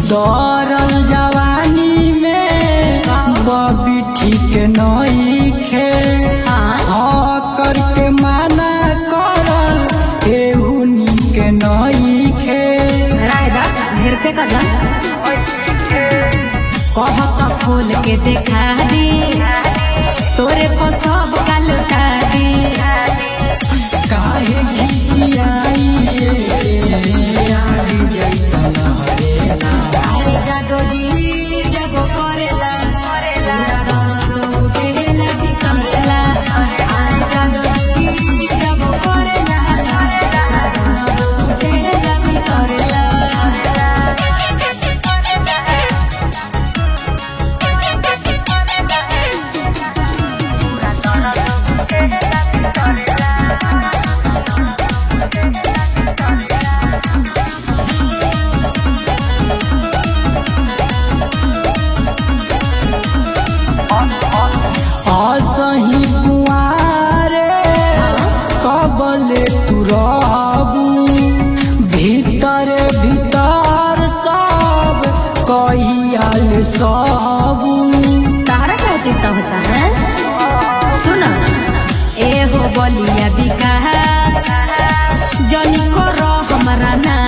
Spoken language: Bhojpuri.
दौड़ल जवानी में बबी ठीक नइखे हाँ करके माना करल एहू नीक नइखे रायदा ढेर पे का जान कहत खोल के देखा दी तोरे पर सब का लुटा दी काहे घिसियाई आग जैसन हरेला अरे जादो जी जब करेला पूरा दर्द उठेला भीतरला अरे जादो जी जब करेला पूरा दर्द उठेला भीतरला असही कुआरे कबले तू रहबू भीतर भीतर सब कहियाल सबू तारा क्या चिंता होता है सुनो ए हो बलिया विकास जनी करो हमारा ना